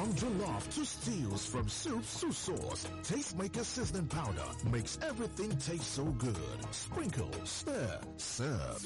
From jollof to stews, from soups to sauce, Tastemaker seasoning powder makes everything taste so good. Sprinkle, stir, serve.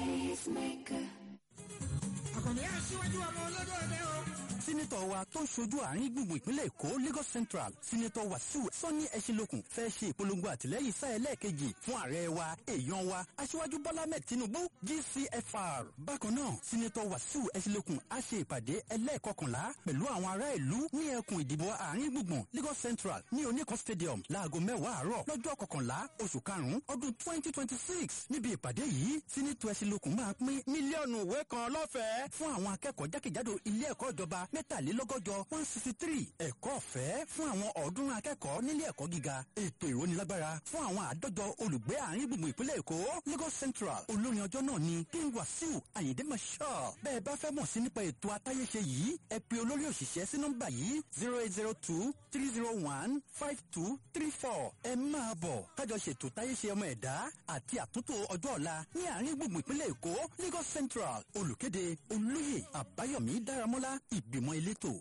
àkànní aṣíwájú ọmọ olódò ẹgbẹ́ o. sínítọ̀ wa tó ń ṣojú àárín gbùngbùn ìpínlẹ̀ èkó lagos central sínítọ̀ wàsíù sọ́ni ẹ̀ṣinlókun fẹ́ ṣe ìpolongo àtìlẹ́yìn sáà ẹlẹ́ẹ̀kejì fún ààrẹ wa èèyàn wa aṣíwájú bọ́lá mẹ́ẹ̀ tinubu gcfr bákan náà sínítọ̀ wàsíù ẹ̀ṣinlókun á ṣe ìpàdé ẹlẹ́ẹ̀kọkànlá pẹ̀lú àwọn ará ìlú ní ẹkùn ìdìbò àárín gbùngbùn lagos central ní oníkan stadium láago mẹ́wàá àárọ̀ lọ́jọ́ kọkànlá oṣù karùn-ún ọdún twenty twenty six níbi ìpàdé yìí sínítọ̀ ẹ̀ṣinlókun máa pín mílíọ̀nù ìwé kan lọ́fẹ̀ẹ́ fún àwọn akẹ́kọ̀ọ́ jákèjádò ilé ẹ̀kọ́ ìjọba mẹ́tàlélọ́gọ́jọ one sixty three ẹ̀kọ́ ọ̀fẹ́ fún àwọn ọ̀ọ́dúnrún akẹ́kọ̀ọ́ nílé ẹ̀kọ́ gíga ètò ìrónilágbára fún àwọn àádọ́jọ olùgbé àárín gbùngbùn ìpínlẹ̀ èkó lagos central olórin ọjọ́ náà ni king wasiu ayinde marshal bẹ́ẹ̀ bá fẹ́ mọ̀ sí nípa ètò atáyéṣe yìí ẹ pe olórí òṣìṣẹ́ sí nọ́mbà yìí zero eight zero two three zero one five two three four ẹ máa bọ̀ kájọ ṣètò táyéṣe ọmọ ẹ̀dá àti àtúntò ọjọ́ ọ̀la ní àárín gbùngbùn ìpínlẹ̀ èkó lagos central olùkéde olóyè àbáyọ̀mí dáramọ́lá ìgbìmọ̀ elétò.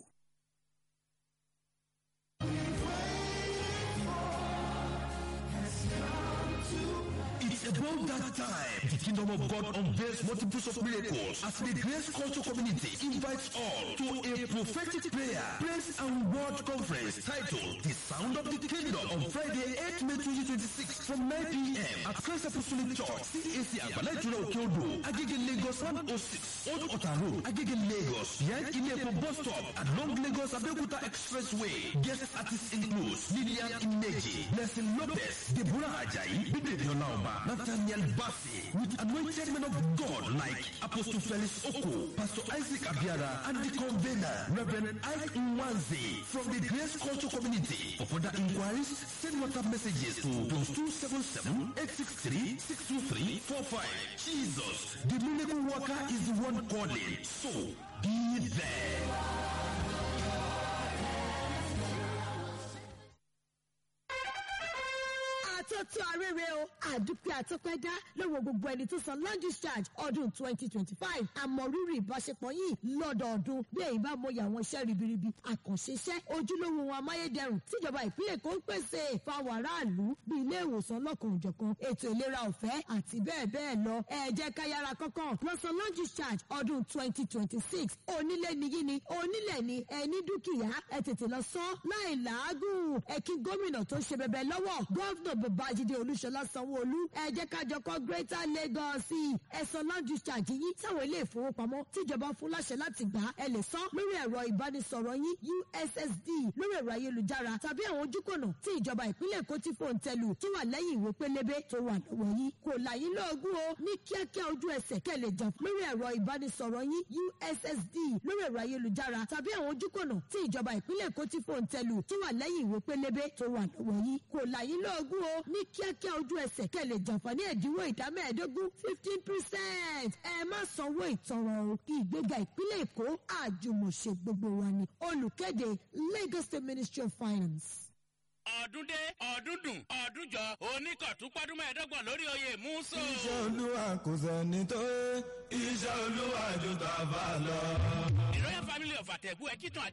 It's about that time. The kingdom of God unveils multiples of miracles as the Grace Culture Community invites all to a prophetic prayer, praise and word conference titled The Sound of the Kingdom on Friday, 8 May 2026 from 9 p.m. at Christ Apostolic Church, CAC Agbala Ìtura Òkè Odò, Agege Lagos 106, Old Ota Road, Agege Lagos, behind Ilé-Epo bus stop along Lagos Abeokuta Expressway. Guest artists include Lillian Imeji, Blessing Lopez, Deborah Ajayi, Bíbélì Ọláọba, Nathaniel Bassi, with anointed men of God like Apostle Felix Oko, Pastor Isaac Abiara, and the convener, Reverend Ike Nwanze from the Grace Culture Community. For further inquiries, send WhatsApp messages to plus 277 863 623 45. Jesus, the miracle worker is the one calling. So, be there. àtọ́tọ́ arére o àdúpẹ́ àtọ́pẹ́dá lọ́wọ́ gbogbo ẹni tó san land discharge ọdún twenty twenty five àmọ̀rírì ìbáṣepọ̀ yìí lọ́dọọdún bí èyí bá mọyì àwọn iṣẹ́ ribiribi àkànṣe iṣẹ́ ojúlówó ohun amáyédẹrùn tíjọba ìpínlẹ̀ Èkó ń pèsè fáwọn aráàlú bí ilé ìwòsàn lọ́kàn òjọ̀kan ètò ìlera ọ̀fẹ́ àti bẹ́ẹ̀ bẹ́ẹ̀ lọ ẹ jẹ́ ká yára kọ́kàn lọ́sàn land discharge ọdún twenty twenty six onílé niyí ni onílẹ̀ ni ẹni dúkìá ẹ tètè lọ sọ láì làágùn ẹ kí gómìnà tó ṣe bẹbẹ lọ́wọ́ gọ́vnà babájídé olúṣọlá sanwóolu ẹ jẹ́ ká jọ kọ́ greater lagos ẹ̀sán land discharge yín sáwọn ilé ìfowópamọ́ tíjọba fún láṣẹ láti gbà ẹ lè san lórí ẹ̀rọ ìbánisọ̀rọ̀ yín ussd lórí ẹ̀rọ ayélujára tàbí àwọn ojúkònà tí ìjọba ìpínlẹ̀ èkó ti fòun tẹ̀lù tó wà lẹ́yìn ìwé pélébé tó wà lọ́wọ́ yín kò là yín lóògùn o ní kíákíá ojú ẹsẹ̀ kẹ́ lè jà lórí ẹ̀rọ ìbánisọ̀rọ̀ yín ussd lórí ẹ̀rọ ayélujára tàbí àwọn ojúkònà tí ìjọba ìpínlẹ̀ èkó ti fòun tẹ̀lù tó wà lẹ́yìn ìwé pélébé tó wà lọ́wọ́ yín kò là yín lóògùn o ní kíákíá ojú ẹsẹ̀ kẹ́ lè jàǹfààní ẹ̀dínwó ìdá mẹ́ẹ̀ẹ́dógún fifteen percent ẹ má sanwó ìtanràn o ìgbéga ìpínlẹ̀ èkó àjùmọ̀ṣe gbogbo wa ni olùkéde Lagos State Ministry of Finance ọdún dé ọdún dùn ọdún jọ oníkọ̀túnpọ́dún mẹ́ẹ̀ẹ́dọ́gbọ̀n lórí oyè múso. iṣẹ́ olúwa kò sẹ́ni tó iṣẹ́ olúwa jù tàbá lọ. the royal family of àtẹ̀gùn ẹ̀kítàn